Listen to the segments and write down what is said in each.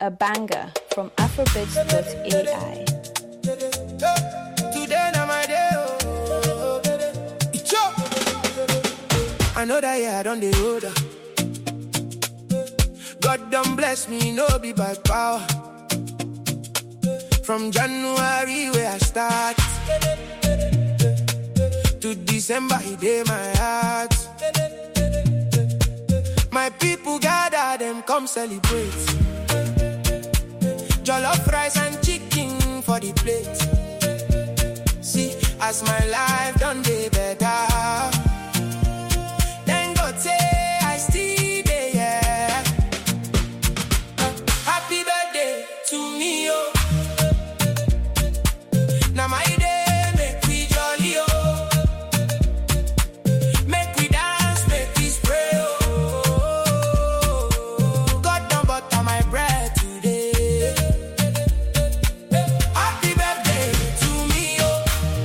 a banger from afrobeats.ai. Today na my day, oh. Icho. I know that yeah, I don't dey older. God done bless me, no be by power. From January where I start to December, he dey my heart. My people gather, them come celebrate. Jollof rice and chicken for the plate. See, as my life done day better. Then God say I still dey yeah. Happy birthday to me, oh. Now my day make we jolly, oh. Make we dance, make we spray, oh. God done butter my bread today. Happy birthday to me, oh.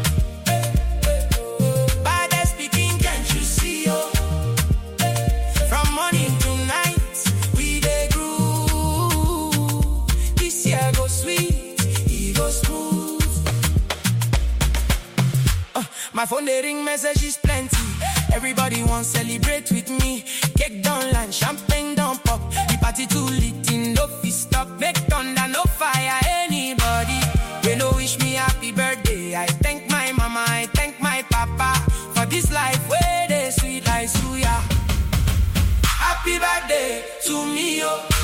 Baddest speaking, can't you see, oh? From morning to night, we dey groove. This year go sweet, e go smooth. Uh, my phone they ring messages plenty. Everybody want celebrate with me. Cake down line, champagne down pop. The party too lit in no fit stop. Make thunder no fire anybody. They no wish me happy birthday. I thank my mama, I thank my papa for this life where they sweet like suya. Happy birthday to me, oh.